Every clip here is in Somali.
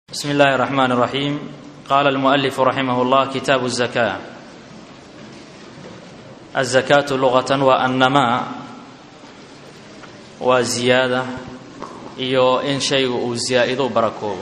بسم الله الرحمن الرحيم قال المؤلف رحمه الله كتاب الزكاة الزكاة لغة والنماء وزيادة iyo in shaygu uu zaa-ido barakoobo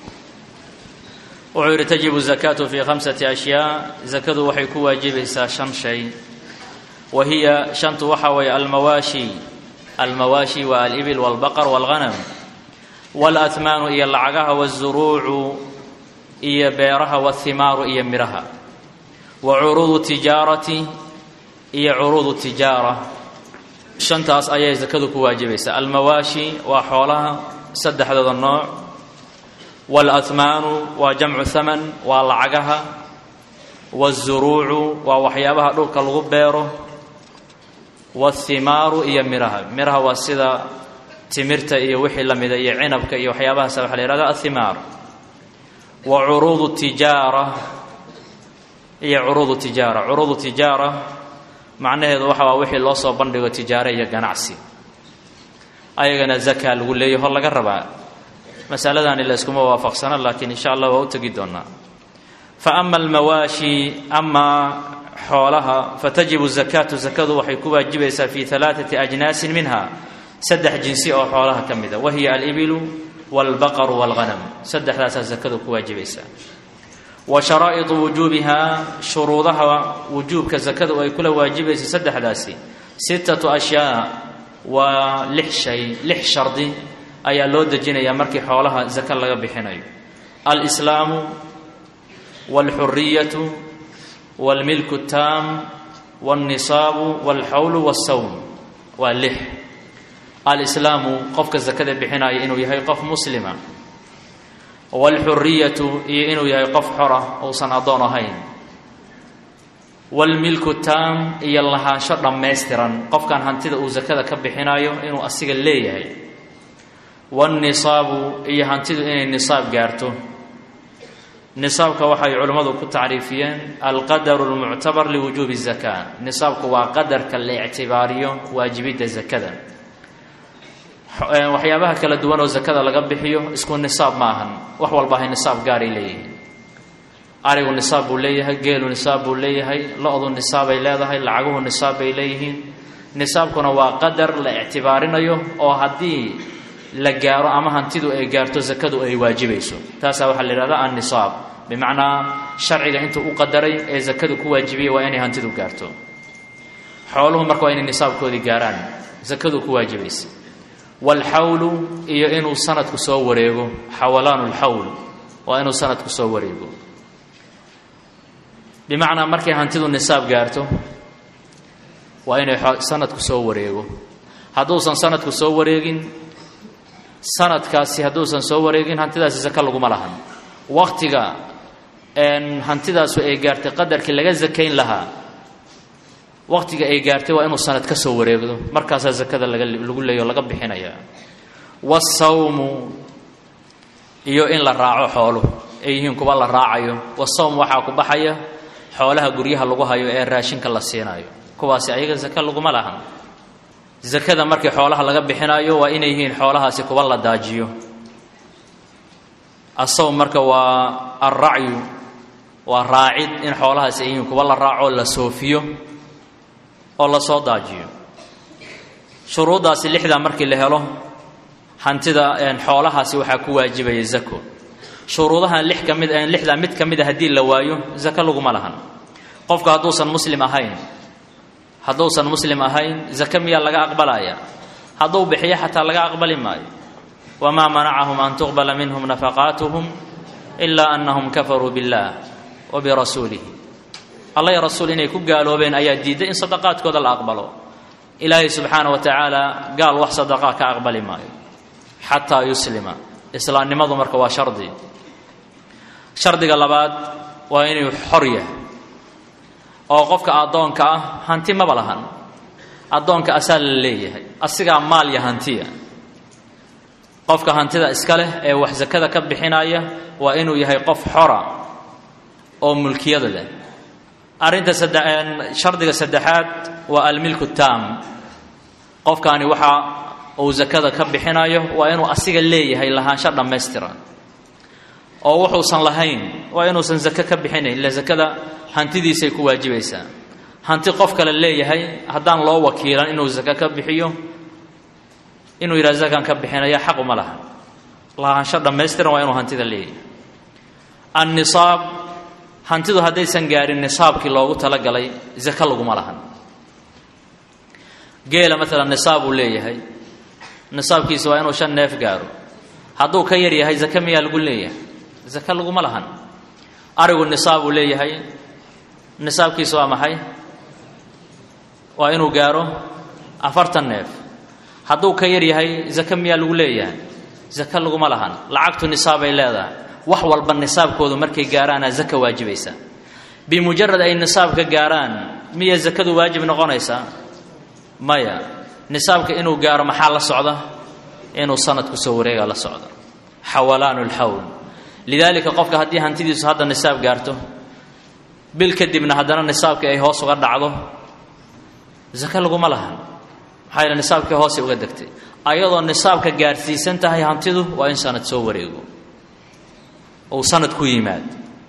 wuxuu yidhi tajibu الزakاة في khamسة أشhyاء zakadu waxay ku waajibaysaa shan shay wa hiya shantu waxa weeye almawaashi almawaashi waa alibil wاlbaqر wاlغanam wاlأhmaanu iyo lacagaha wالzuruucu iyo beeraha wاthimaaru iyo midhaha wa curuudu tijaarati iyo curuudu tijaara shantaas ayay sakadu ku waajibaysaa almawaashi waa xoolaha saddexdooda nooc wاlأhmaanu waa jamcu haman waa lacagaha wالzuruucu waa waxyaabaha dhulka lagu beero wاthimaaru iyo midhaha midhaha waa sida timirta iyo wixii la mida iyo cinabka iyo waxyaabahaasa waxa la yihahda athimaar wa curuudu tijaara iyo curuudu tijaara curuudu tijaara macnaheedu waxa waa wixii loo soo bandhigo tijaare iyo ganacsi ayagana zaka lagu leeyahy hor laga rabaa masaladani la iskuma waafaqsana laakiin insha allah waa u tegi doonaa fa ama almawaashi amaa xoolaha fatajibu zakaatu zakadu waxay ku waajibaysaa fi alaaati ajnaasin minha saddex jinsi oo xoolaha ka mida wa hiya alibilu wاlbaqaru wاlghanam saddexdaasaa zakadu ku waajibaysaa wa sharaa'idu wujuubihaa shuruudaha wujuubka zakadu ay kula waajibaysa saddexdaasi sittatu ashyaa waa lix shay lix shardi ayaa loo dejinayaa markii xoolaha zaka laga bixinayo alislaamu wاlxuriyatu wاlmilku اtaam wاlnisaabu wاlxawlu wاsawm waa lix alislaamu qofka sakada bixinaya inuu yahay qof muslima waalxuriyatu iyo inuu yahay qof xora uusan addoon ahayn waalmilku taam iyo lahaansho dhammaystiran qofkan hantida uu sakada ka bixinayo inuu asiga leeyahay waannisaabu iyo hantidu inay nisaab gaarto nisaabka waxay culimmadu ku tacriifiyeen alqadaru lmuctabar liwujuubi zaka nisaabku waa qadarka la ictibaariyo waajibidda zakada waxyaabaha kala duwan oo zakada laga bixiyo isku nisaab ma ahan wax walba hay nisaab gaaray leeyihiin arigu nisaab buu leeyahay geelu nisaab buu leeyahay lo-du nisaabay leedahay lacaguhu nisaab bay leeyihiin nisaabkuna waa qadar la ictibaarinayo oo haddii la gaaro ama hantidu ay gaarto zakadu ay waajibayso taasaa waxaa la yihahda annisaab bimacnaa sharciga intuu u qadaray ee zakadu ku waajibiyay waa inay hantidu gaarto xooluhu marka waa inay nisaabkoodii gaaraan zakadu ku waajibaysa waalxawlu iyo inuu sanadku soo wareego xawalaanu lxawl waa inuu sanadku soo wareego bimacnaa markay hantidu nisaab gaarto waa inay sanadku soo wareego hadduusan sanadku soo wareegin sanadkaasi hadduusan soo wareegin hantidaasi saka laguma lahan waktiga hantidaasu ay gaartay qadarkii laga sakayn lahaa waqtiga ay gaartay waa inuu sanad ka soo wareegdo markaasaa zakada lagu leeyo laga bixinaya wasawmu iyo in la raaco xooluhu ay yihiin kuwa la raacayo wasawm waxaa ku baxaya xoolaha guryaha lagu hayo ee raashinka la siinayo kuwaasi ayaga zaka laguma lahan zakada markii xoolaha laga bixinayo waa inay yihiin xoolahaasi kuwa la daajiyo asawm marka waa alracyu waa raacid in xoolahaasi ay yihiin kuwa la raaco la soofiyo oo la soo daajiyo shuruuddaasi lixdaa markii la helo hantida xoolahaasi waxaa ku waajibaya zako shuruudahan lix ka mid lixdaa mid ka mid a haddii la waayo zako laguma lahan qofku hadduusan muslim ahayn hadduusan muslim ahayn zake miyaa laga aqbalaya hadduu bixiyo xataa laga aqbali maayo wamaa manacahum an tuqbala minhum nafaqaatuhum ilaa annahum kafaruu biاllah wa birasuulihi alla ya rasuul inay ku gaaloobeen ayaa diiday in sadaqaadkooda la aqbalo ilaahay subxaana wa tacaala gaal wax sadaqaa ka aqbali maayo xataa yuslima islaamnimadu marka waa shardi shardiga labaad waa inuu xor yahay oo qofka addoonka ah hanti maba lahan addoonka asaa la leeyahay asigaa maal iyo hantiya qofka hantida iska leh ee wax sakada ka bixinaya waa inuu yahay qof xora oo mulkiyada leh arrinta shardiga saddexaad waa almilku taam qofkaani waxa uu sakada ka bixinayo waa inuu asiga leeyahay lahaansho dhammaystiran oo wuxuusan lahayn waa inuusan zake ka bixinayn ila zakada hantidiisay ku waajibaysaa hanti qof kale leeyahay haddaan loo wakiilan inuu zake ka bixiyo inuu yidhaha zakaan ka bixinaya xaq uma laha lahaansho dhammaystiran waa inuu hantida leeyahay annisaab hantidu haddaysan gaarin nisaabkii loogu talagalay zake laguma lahan geela maalan nisaab uu leeyahay nisaabkiisa waa inuu shan neef gaaro hadduu ka yar yahay zake miyaa lagu leeyahay zake laguma lahan arigu nisaab uu leeyahay nisaabkiisa waa maxay waa inuu gaaro afartan neef hadduu ka yar yahay zake miyaa lagu leeyahay zake laguma lahan lacagtu nisaabay leedahay wax walba nisaabkoodu markay gaaraana zaka waajibaysa bimujarad ay nisaabka gaaraan miya zakadu waajib noqonaysaa maya nisaabka inuu gaaro maxaa la socda inuu sanadku soo wareega la socdo xawalaanu lxawl lidaalika qofka haddii hantidiisu hadda nisaab gaarto bil kadibna haddana nisaabkii ay hoos uga dhacdo zake laguma lahan maxaa yeele nisaabkii hoosay uga degtay ayadoo nisaabka gaarsiisan tahay hantidu waa in sanad soo wareego uu sanad ku yimaad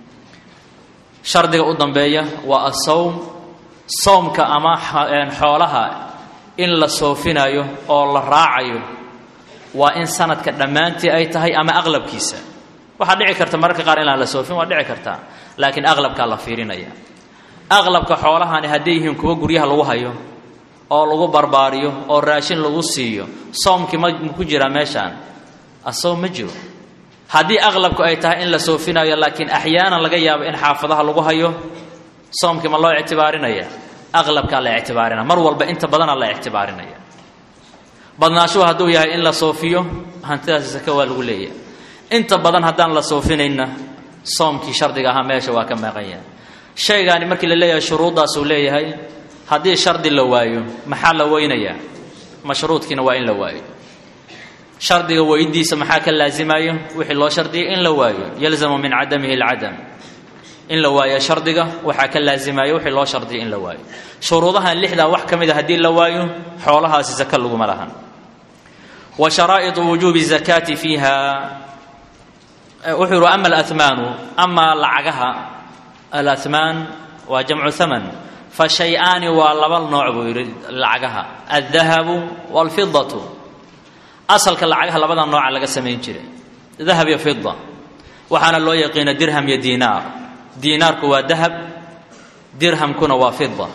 shardiga u dambeeya waa asawm sawmka ama xoolaha in la soofinayo oo la raacayo waa in sanadka dhammaantii ay tahay ama aqlabkiisa waxaa dhici karta mararka qaar inaan la soofin waa dhici kartaa laakiin aqlabkaa la fiirinaya aqlabka xoolahani hadday yihiin kuwa guryaha lagu hayo oo lagu barbaariyo oo raashin lagu siiyo soomkii ma ku jiraa meeshaan asawm ma jiro haddii aqlabku ay tahay in la soofinayo laakiin axyaanan laga yaabo in xaafadaha lagu hayo soomkii ma loo ictibaarinaya aqlabkaa la ictibaarinaya mar walba inta badana la ictibaarinaya badnaashuhu hadduu yahay in la soofiyo hantidaasi sake waa lagu leeyahay inta badan haddaan la soofinayna soomkii shardiga ahaa meesha waa ka maqanya shaygaani markii la leeyahay shuruuddaasuu leeyahay haddii shardi la waayo maxaa la weynayaa mashruudkiina waa in la waayo shardiga weydiisa maxaa ka laasimayo wixii loo shardiyay in la waayo yalzamu min cadamihi alcadam in la waayo shardiga waxaa ka laasimayo wixii loo shardiyay in la waayo shuruudahan lixdaa wax ka mid a haddii la waayo xoolahaasi zaka laguma lahan wa sharaa'iطu wujuubi zakaati fiiha wuxuu yihi ama alahmaanu amaa lacagaha alahmaan waa jamcu haman fa shay-aani waa laba nooc buu yidhi lacagaha aldahabu waalfidatu asalka lacagaha labada nooca laga samayn jiray dahab iyo fida waxaana loo yaqiina dirham iyo diinaar diinaarku waa dahab dirhamkuna waa fida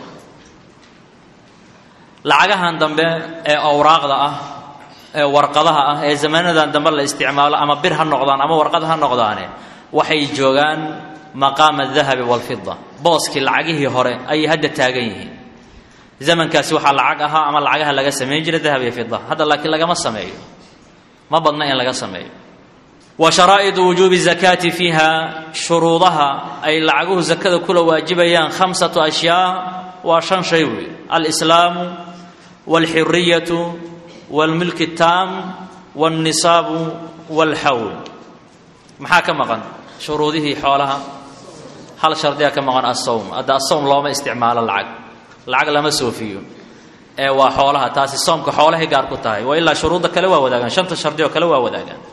lacagahan dambe ee awraaqda ah ee warqadaha ah ee zamaanadan dambe la isticmaalo ama bir ha noqdaan ama warqad ha noqdaane waxay joogaan maqaama adahabi waalfida booskii lacagihii hore ayay hadda taagan yihiin zamankaasi waxaa lacag ahaa ama lacagaha laga samayn jiray dahab iyo fida hadda laakiin lagama sameeyo ma badna in laga sameeyo wa sharaa'idu wujuubi zakaati fiiha shuruudaha ay lacaguhu zakada kula waajibayaan khamsatu ashyaa waa shan shay wey alislaamu waalxuriyatu waalmilki taam waalnisaabu waalxawl maxaa ka maqan shuruudihii xoolaha hal shardiga ka maqan asawm hadda asawm looma isticmaalo lacag lacag lama soofiyo ee waa xoolaha taasi soomka xoolahay gaar ku tahay wa ilaa shuruudda kale waa wadaagaan shanta shardi oo kale waa wadaagaan